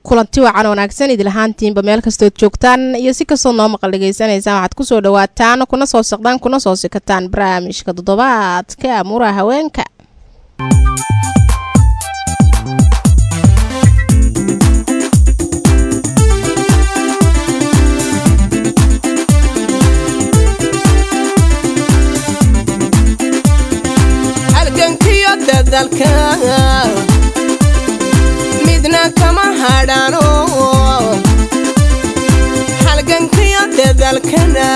kulanti wacan wanaagsan idil ahaantiinba meel kastood joogtaan iyo si kastood noo maqal dhegaysanaysaan waxaad kusoo dhawaataan kuna soo saqdaan kuna soo sikataan barnaamijka toddobaadka amuuraha haweenka halgankiyo dadalka midna kama hadhano halgankiyo dadalkana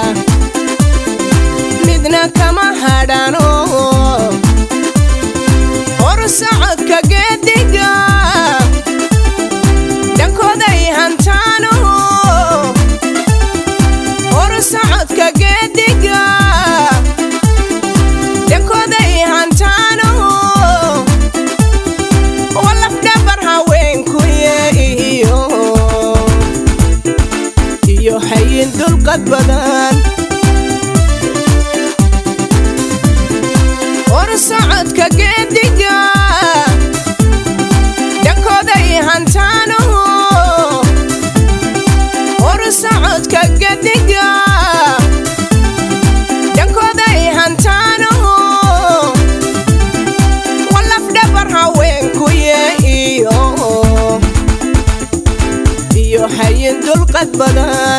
midna kama hadhano hor socodka geediga dhankooday hantaano hor socodka geediga dhankooday hantaano walafdhabar haweenkuye iyo iyo hayin dulqad badan hor socodka geediga dhankooday hantaano hor socodka geediga dhankooday hantaano walafdhabar haweenkuye iyo iyo hayin dulqad badan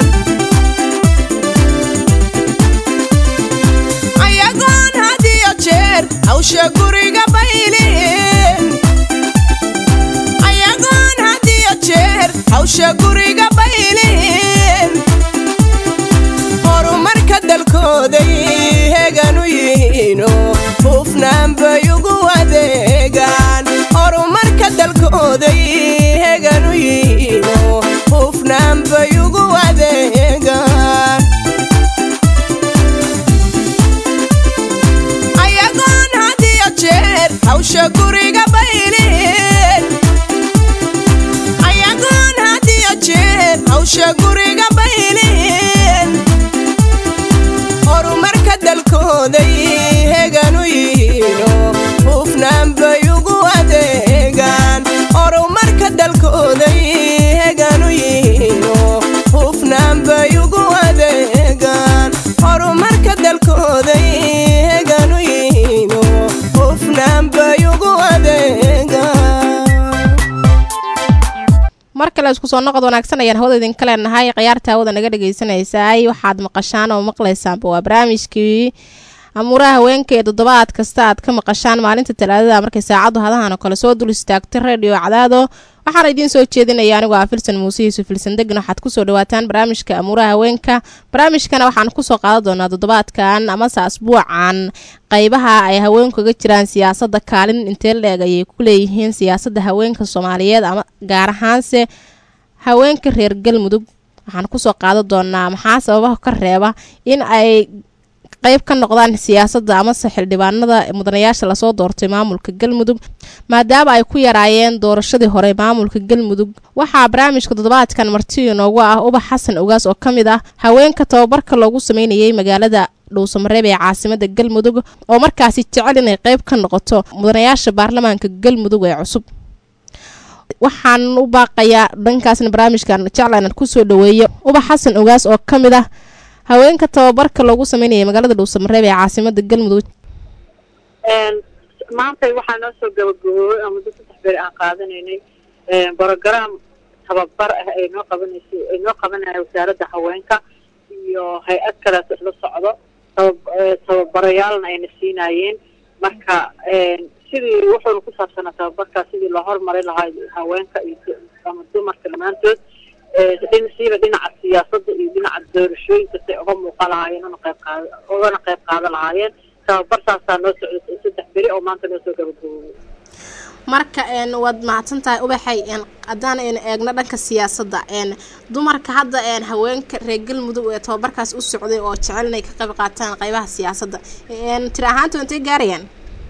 ayagoon had iyo jeer hawsha guriga baylin ayagoon had iyo jeer hawsha guriga baylin horumarka dalkooday heganu yihiino hufnaan bay ugu adeegaan horumarka dalkooday heganu yihiino hufnaan bay ugu adeegaan ayagoon had iyo jeer hawsha guriga baylin ayagoon had iyo jeer hawsha guriga baylin horumarka dalkooday heganu yihiino hufnaan bay ugu adeegaan horumarka dalkooday heganu yihiino hufnaan bay ugu adeegaan horumarka dalkooday heganu yihiino hufnaan bay ugu adeegaan mar kale isku soo noqod wanaagsan ayaan hawada idinka leenahay khiyaarta hawada naga dhagaysanaysay waxaad maqashaan oo maqlaysaanba waa barnaamijkii amuuraha haweenka ee toddobaad kasta aad ka maqashaan maalinta talaadada markay saacaddu hadahan oo kale soo dul istaagta redio cadaado waxaana idiin soo jeedinaya anigoo ah filsan muuse yuusuf filsan degna waxaad kusoo dhawaataan barnaamijka amuuraha haweenka barnaamijkana waxaan kusoo qaadan doonaa toddobaadkan amase asbuucan qeybaha ay haweenku kaga jiraan siyaasadda kaalin intee leeg ayay ku leeyihiin siyaasadda haweenka soomaaliyeed ama gaar ahaanse haweenka reer galmudug waxaan kusoo qaadan doonaa maxaa sababaha ka reeba in ay qayb ka noqdaan siyaasadda amase xildhibaanada mudanayaasha lasoo doortay maamulka galmudug maadaama ay ku yaraayeen doorashadii hore maamulka galmudug waxaa barnaamijka toddobaadkan marti inoogu ah ubax xasan ogaas oo ka mid ah haweenka tababarka loogu sameynayay magaalada dhuusamareeb ee caasimada galmudug oo markaasi jecel inay qayb ka noqoto mudanayaasha baarlamaanka galmudug ee cusub waxaan u baaqayaa dhankaasna barnaamijkan jeclan kusoo dhaweeyo ubax xasan ogaas oo ka mid ah haweenka tababarka loogu sameynayay magaalada dhuusamareeb ee caasimada galmudug maanta waxaa noo soo gabagaboobay oo muddo saddex beer aan qaadanaynay brogram tababar ah ay noo qabanaysa ay noo qabanaya wasaaradda haweenka iyo hay-ad kaleeto isla socdo taba tababarayaalna ayna siinaayeen marka sidii wuxuuna ku saabsanaa tababarkaa sidii loo horumari lahaa haweenka iyo ama dumarka dhammaantood dhinasiiba dhinaca siyaasadda iyo dhinaca doorashooyinka say uga muuqan lahaayeen una qayb qaad ugana qayb qaadan lahaayeen tababar saasaa noo socda saddex beri oo maanta noo soo gabagaboobay marka waad mahadsan tahay ubaxay haddaan aynu eegno dhanka siyaasadda dumarka hadda haweenka reer galmudug ee tababarkaas u socday oo jecel inay ka qayb qaataan qeybaha siyaasadda tiri ahaanta intay gaarayaan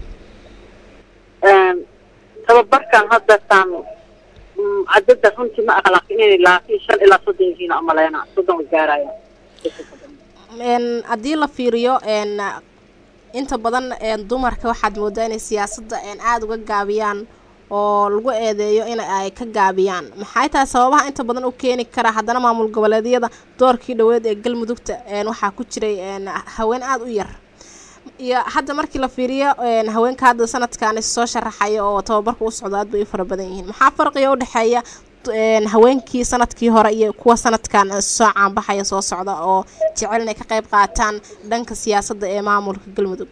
tababarkan hadda taan cadada runtii ma aqlaq inay laakiin shan ilaa soddon yihiin amaleena soddon way gaarayaan haddii la fiiriyo inta badan dumarka waxaad moodaa inay siyaasadda aada uga gaabiyaan oo lagu eedeeyo in ay ka gaabiyaan maxay tahay sababaha inta badan u keeni kara haddana maamul goboleedyada doorkii dhoweed ee galmudugta waxaa ku jiray haween aada u yar iyo hadda markii la fiiriyo haweenka hadda sanadkan soo sharaxaya oo tababarka u socdo aad bay u fara badan yihiin maxaa farqiga udhexeeya haweenkii sanadkii hore iyo kuwa sanadkan soo caanbaxaya soo socda oo jecel inay ka qayb qaataan dhanka siyaasadda ee maamulka galmudug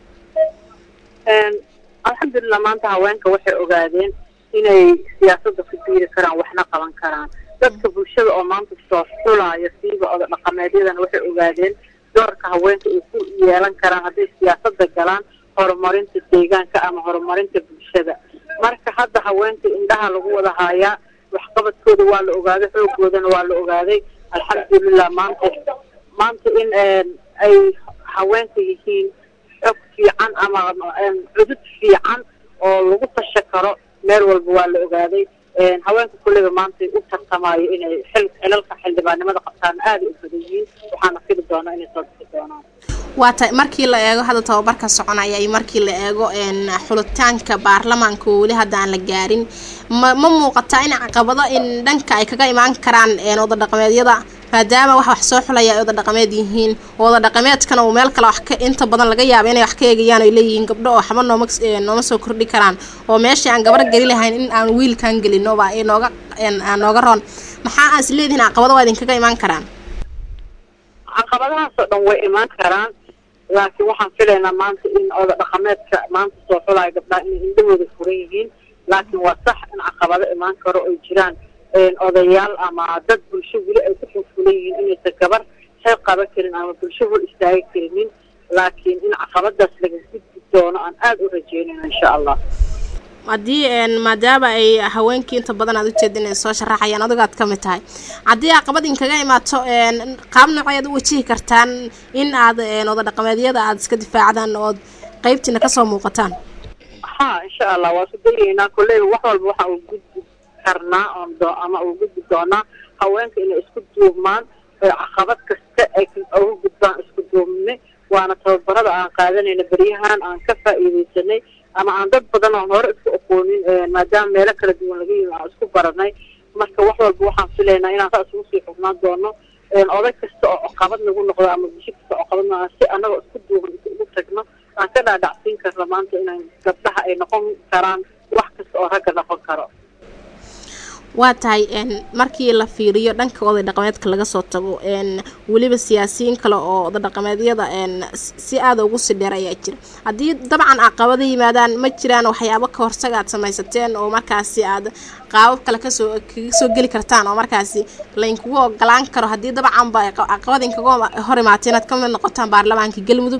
alxamdulilah maanta haweenka waxay ogaadeen inay siyaasadda ku biiri karaan waxna qaban karaan dadka bulshada oo maanta soo xulaayo siiba oda dhaqameedyadana waxay ogaadeen doorka haweenka ay ku yeelan karaan hadday siyaasadda galaan horumarinta deegaanka ama horumarinta bulshada marka hadda haweenka indhaha lagu wada haayaa waxqabadkooda waa la ogaaday xoogoodana waa la ogaaday alxamdulilah maanta maanta in ay haweenka yihiin xog fiican ama cudud fiican oo lagu tasha karo meel walba waa la ogaaday haweenka kulleyba maanta u tartamayo inay xil xilalka xildhibaanimada qabtaan aaday u badan yihiin waxaana fili doonaa inay soo bixi doonaan waa ta markii la eego hadda tababarka soconaya iyo markii la eego xulitaanka baarlamaanka oo weli hadda aan la gaarin ma ma muuqataa in caqabado in dhanka ay kaga imaan karaan oda dhaqameedyada maadaama wax wax soo xulaya ay oda dhaqameed yihiin oda dhaqameedkana uu meel kale wax ka inta badan laga yaaba inay wax ka eegayaan ay leeyihiin gabdho oo waxba nooma nooma soo kordhi karaan oo meeshii aan gabar geli lahayn in aan wiilkan gelinoba ay nooga nooga roon maxaa aan is leedihin caqabado waa idinkaga imaan karaan caqabadahaasoo dhan way imaan karaan laakiin waxaan filaynaa maanta in oda dhaqameedka maanta soo xulaayo gabdhaha inay indhahooda furan yihiin laakiin waa sax in caqabado imaan karo ay jiraan odayaal ama dad bulsho weli ay ku xulfulan yihiin inaysan gabar xeeb qaban karin ama bulsho hor istaagi karinin laakiin in caqabadaas laga gudbi doono aan aada u rajeynayno insha allah haddii maadaama ay haweenkii inta badan aad ujeeda inay soo sharaxayaan adigaad ka mid tahay haddii caqabad inkaga imaato qaab nooceed u wajihi kartaan in aad oda dhaqameedyada aada iska difaacdaan ood qeybtiina kasoo muuqataan ha insha allah waa su dayaynaa kolleyba wax walba waxa uu gudbi karnaa oon ama uu gudbi doonaa haweenka inay isku duubmaan caqabad kasta ay uga gudbaan isku duubne waana tababarada aan qaadanayna beryahan aan ka faa'iidaysanay ama aan dad badan oon hore isku aqoonin maadaama meelo kala duwan laga yimi aan isku baranay marka wax walba waxaan filaynaa inaan saas ugu sii xugnaan doono oday kasta oo caqabad nagu noqdo ama bulsho kasta oo caqabad noqdo si annagoo isku duuban ugu tagno aan ka dhaadhacsiin karno maanta inaan gabdhaha ay noqon karaan wax kasta oo ragga noqon karo waa tahay markii la fiiriyo dhanka oday dhaqameedka laga soo tago weliba siyaasiyiin kale oo oday dhaqameedyada si aada ugu sii dheer ayaa jira haddii dabcan caqabada yimaadaan ma jiraan waxyaabo ka hortaga aad samaysateen oo markaasi aad qaabab kale kasoo kaga soo geli kartaan oo markaasi laynkugu ogolaan karo haddii dabcanba caqabad inkaga hor imaatay inaad kamid noqotaan baarlamaanka galmudug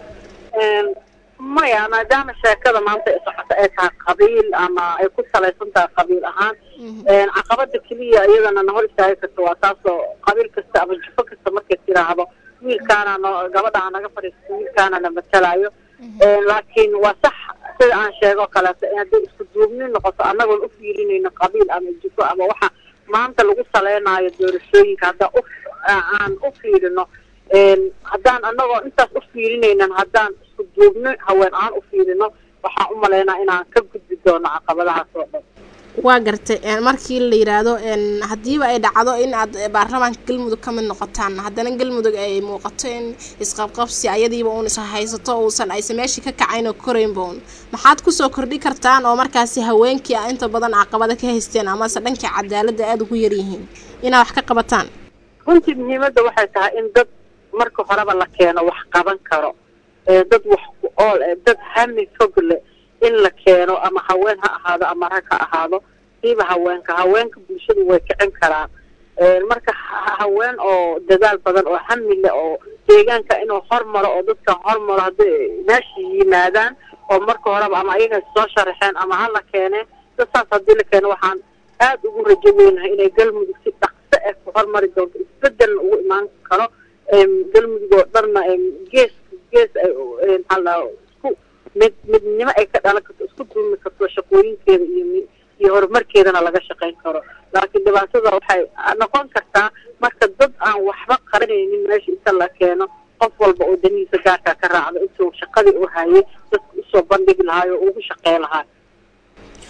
maya maadaama sheekada maanta ay socoto ay tahay qabiil ama ay ku salaysan tahay qabiil ahaan caqabada keliya iyadana na hor istaagi karta waa taasoo qabiil kasta ama jufo kasta markay tiraahdo wiilkaana no gabadha naga fadhiisto wiilkaana na matalayo laakiin waa sax sida aan sheego kaleeto hadday isku duubni noqoto annagoon u fiirinayno qabiil ama jufo ama waxa maanta lagu saleynayo doorashooyinka haddaa u aan u fiirino haddaan annagoo intaas u fiirinaynan haddaan isku duubno haween aan u fiirino waxaan u malaynaa inaan ka gudbi doono caqabadahaas oo dhan waa gartay markii la yiraahdo haddiiba ay dhacdo in aad baarlamaanka galmudug ka mid noqotaan haddana galmudug ay muuqato in isqabqabsi ayadiiba uun is haysato uusan aysan meeshii ka kacayn oo koraynba uun maxaad kusoo kordhi kartaan oo markaasi haweenkii a inta badan caqabada ka haysteen amase dhankii cadaaladda aada ugu yaryihiin inaad wax ka qabataan runtii muhiimadda waxay tahay in dad marka horeba la keeno wax qaban karo dad wax ku ool dad hami fog leh in la keeno ama haween ha ahaado ama rag ha ahaado siiba haweenka haweenka bulshadu way kicin karaan marka haween oo dadaal badan oo hami leh oo deegaanka inuu hormaro oo dadka hormaro hadday meesha yimaadaan oo marka horeba ama ayaga soo sharaxeen ama ha la keeneen dad saas haddii la keeno waxaan aada ugu rajo weynahay inay galmudug si dhaqso ah ku hormari doonto isbedelna ugu imaan karo galmudug oo dhanna gees gees ay maxaa isku mid midnimo ay ka dhalan karto isku duumi karto shaqooyinkeeda iyo iyo horumarkeedana laga shaqayn karo laakiin dhibaatada waxay noqon kartaa marka dad aan waxba qaranaynin meesha inta la keeno qof walba oo danihiisa gaarkaa ka raacdo intuu shaqadii u hayay dadka usoo bandhigi lahaay oo ugu shaqey lahaa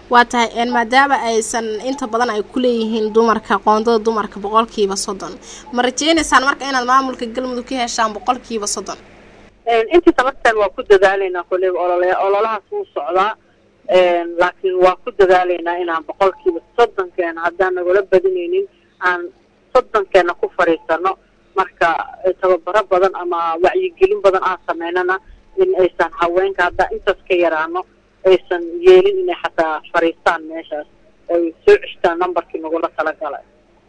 waa tahay maadaama aysan inta badan ay ku leeyihiin dumarka qoondada dumarka boqolkiiba soddon ma rajeynaysaan marka inaad maamulka galmudug ka heshaan boqolkiiba soddon intii tabartan waa ku dadaalaynaa koleyba olole ololahaas wuu socdaa laakiin waa ku dadaalaynaa inaan boqolkiiba soddonkeena haddaan nagula badinaynin aan soddonkeena ku fadhiisano marka tababaro badan ama wacyigelin badan aan sameynana in aysan haweenka haddaa intaas ka yaraano aysan yeelin inay xataa fadhiistaan meeshaas ay soo ceshtaan numberkii nagula talagalay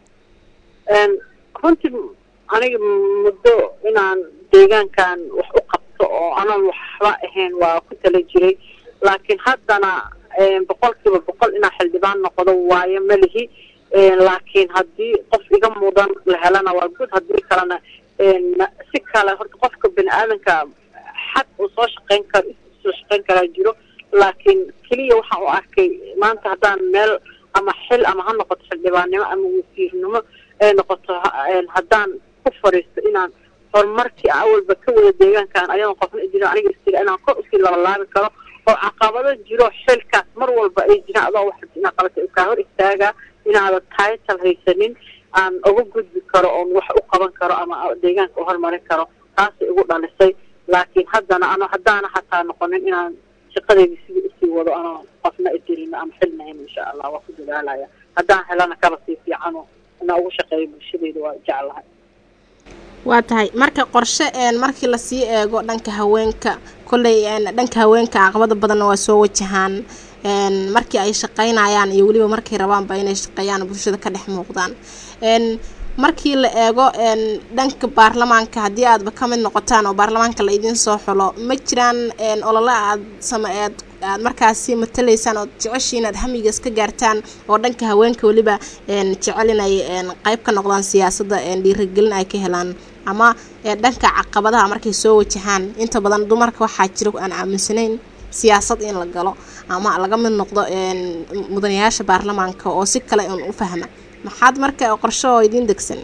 runtii aniga muddo inaan deegaankan wax u qabto oo anaan waxba ahayn waa ku tala jiray laakiin haddana boqolkiiba boqol inaan xildhibaan noqdo waayo malihi laakiin haddii qof iga mudan la helana waa good haddii kalena si kale horta qofka bini aadanka xad uu soo shaqeyn karo soo shaqeyn karaa jiro laakiin keliya waxaan u arkay maanta haddaan meel ama xil ama ha noqoto xildhibaannimo ama wasiirnimo ay noqoto haddaan ku fadhiisto inaan horumarkii awalba ka wada deegaankan ayadoon qofna jirin aniga istira inaan kor usii labalaabi karo oo caqabado jiro xilkaas mar walba ay jiraan adoo wax inaad qabatay kaa hor istaagaa inaadan title haysanin aan uga gudbi karo oon wax u qaban karo ama deegaanka u horumarin karo taasay igu dhalisay laakiin haddana ano haddaana xataa noqonin inaan shaqadeyda sidii usii wado anoo qofna idirino ama xilnahayn insha allah waa ku dadaalaya haddaan helana kaba sii fiicano inaan ugu shaqeeyo bulshadeyda waa jeclahay waa tahay marka qorshe markii lasii eego dhanka haweenka kolley dhanka haweenka caqabada badanna waa soo wajahaan markii ay shaqeynayaan iyo weliba markay rabaanba inay shaqeeyaan bulshada ka dhex muuqdaan markii la eego dhanka baarlamaanka haddii aadba ka mid noqotaan oo baarlamaanka la idiin soo xulo ma jiraan olole aad sama eed aad markaasi matalaysaan ood jeceshiin aad hamigaas ka gaartaan oo dhanka haweenka weliba jecel inay qeyb ka noqdaan siyaasadda dhiirigelin ay ka helaan ama dhanka caqabadaha markay soo wajahaan inta badan dumarka waxaa jira aan aaminsanayn siyaasad in la galo ama laga mid noqdo mudanayaasha baarlamaanka oo si kale un u fahma maxaad marka qorshe oo idiin degsan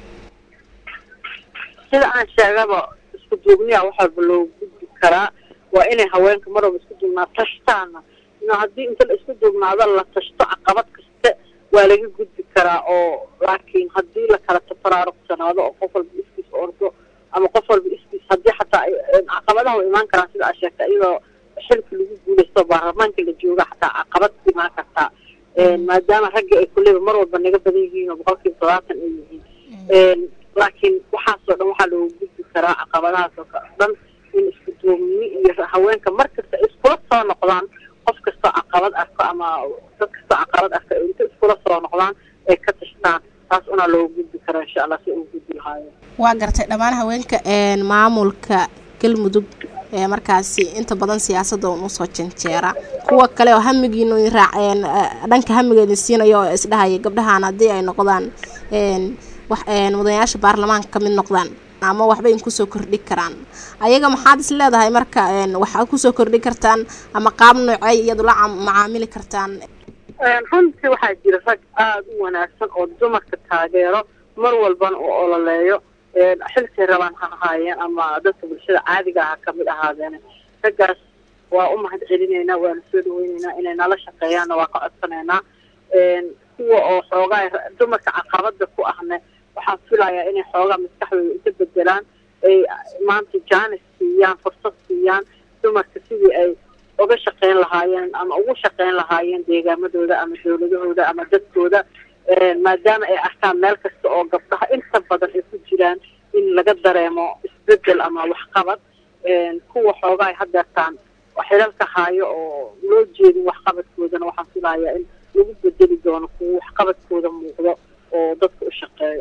sida aan sheegaba isku duubniya wax walba loo gudbi karaa waa inay haweenka mar walba isku duubnaa tashtaana ino haddii inta la isku duubnaado la tashto caqabad kaste waa laga gudbi karaa oo laakiin haddii la kala tafaraaruqsanaado oo qof walba iskiis ordo ama qof walba iskiis haddii xataa caqabadaha way imaan karaan sida aad sheegtay iyadoo xilka lagu guulaysto baarlamaanka la jooga xataa caqabad imaan kartaa maadaama ragga ay kuleyba mar walba naga badan yihiin oo boqolkiiba todobaatan ay yihiin laakiin waxaasoo dhan waxaa loogu gudbi karaa caqabadahaas oo dhan in isku duubni iyo haweenka mar kasta ay iskula soo noqdaan qof kastoo caqabad arko ama dad kastoo caqabad arko ay inta iskula soo noqdaan ay ka tashtaan taas unaa loogu gudbi karaa insha allah si ugu gudbi lahaayeen waa gartay dhammaan haweenka maamulka galmudug ee markaasi inta badan siyaasadda un usoo janjeera kuwa kale oo hamigiinu raaceen dhanka hamiga idin siinayo oo isdhahaya gabdhahan haddii ay noqdaan wax mudanayaasha baarlamaanka ka mid noqdaan ama waxba in kusoo kordhi karaan ayaga maxaad is leedahay marka waxaad kusoo kordhi kartaan ama qaab noocey iyadu la macaamili kartaan runtii waxaa jira rag aada u wanaagsan oo dumarka taageero mar walbana uu ololeeyo xilkay rabaan ha ahaayeen ama dadka bulshada caadiga aha kamid ahaadeen raggaas waa u mahad celinaynaa waana soo dhaweyneynaa inay nala shaqeeyaanna waa ka codsanaynaa kuwa oo xoogaa dumarka caqabada ku ahne waxaan filayaa inay xoogaa maskaxdooda inta bedelaan ay maanta jaanis siiyaan fursad siiyaan dumarka sidii ay uga shaqeyn lahaayeen ama ugu shaqeyn lahaayeen deegaamadooda ama dawladahooda ama dadkooda maadaama ay arkaan meel kasta oo gabdhaha inta badan ay ku jiraan in laga dareemo isbedel ama waxqabad kuwa xoogaa ay hadeertaan xilalka haayo oo loo jeedin waxqabadkoodana waxaan filayaa in lagu bedeli doono kuwa waxqabadkooda muuqdo oo dadka u shaqeeyo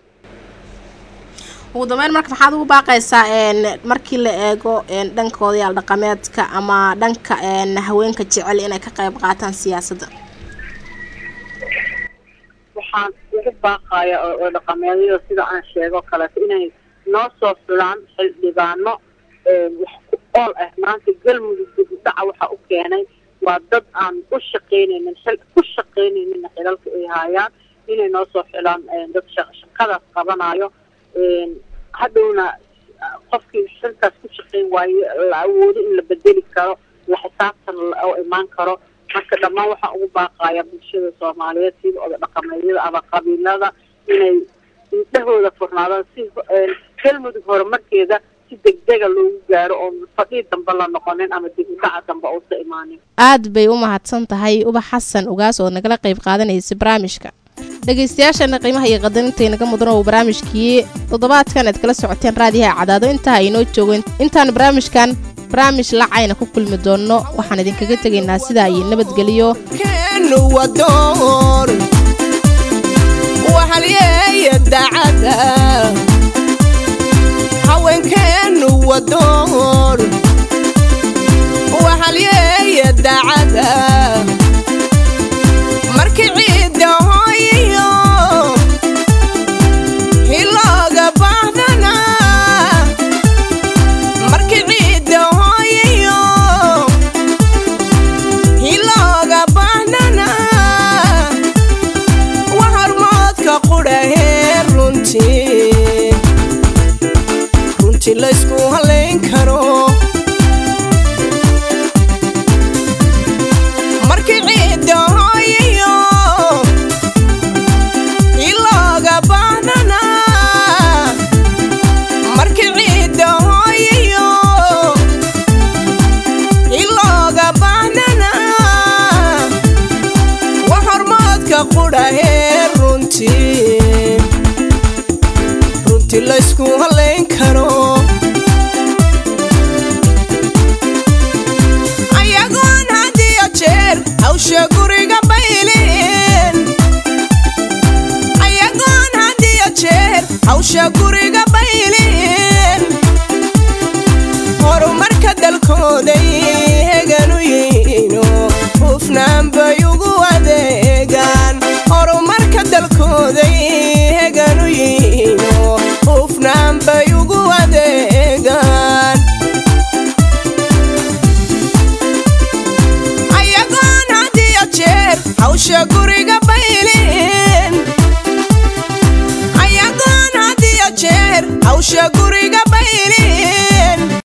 ugu dambeyn marka maxaad ugu baaqaysaa markii la eego dhanka odayaal dhaqameedka ama dhanka haweenka jecel inay ka qayb qaataan siyaasadda waxaan ugu baaqaya oo dhaqameedyada sida aan sheego kaleeto inay noo soo xulaan xildhibaano wax ku ool ah maanta galmudug dibudhaca waxaa u keenay waa dad aan u shaqeynaynin xil ku shaqeynayninna xilalka ay haayaan inay noo soo xulaan dad shaqadaas qabanayo hadhowna qofkii xilkaas ku shaqeyn waayo la awoodo in la bedeli karo la xisaabtan oo imaan karo marka dhammaan waxaan ugu baaqaya bulshada soomaaliyeed sida oda dhaqameedyada ama qabiilada inay indhahooda furnaadaan si galmudug horumarkeeda si degdega loogu gaaro oo fadhii dambe la noqonin ama dib u dhaca dambe uusa imaanin aad bay u mahadsan tahay ubax xasan ugaas oo nagala qayb qaadanaysa barnaamijka dhegaystayaashana qiimaha iyo qadarinta naga mudan oo barnaamijkii toddobaadkan aad kala socoteen raadiyaha cadaado intaa aynoo joogeen intaan barnaamijkan barnaamij lacayna ku kulmi doonno waxaan idinkaga tegaynaa sidaa iyo nabadgeliyo keenu wadoon waxalyeeya dacada haweenkeenu wadoon waxalyeeya dacada markii ciidda hooyiyo hilooga baahdana markii ciidda hooyiyo hilooga baahnana wa hormoodka qudhahee runtii runtii laysku halayn karo markii ciidda hooyiyo ilooga baahnana markii ciidda hooyiyo ilooga baahnana wa hormoodka qudhahee runtii runtii laysku halayn karo ayagoon had iyo jeer hawsha guriga baylin ayagoon had iyo jeer hawsha guriga baylin horumarka dalkooday heganu yihiino hufnaan bay ugu adeegaan horumarka dalkooday heganu yihiino hufnaan bay ugu adeegaan ayagoon had iyo jeer hawsha guriga baylin ayagoon had iyo jeer hawsha guriga baylin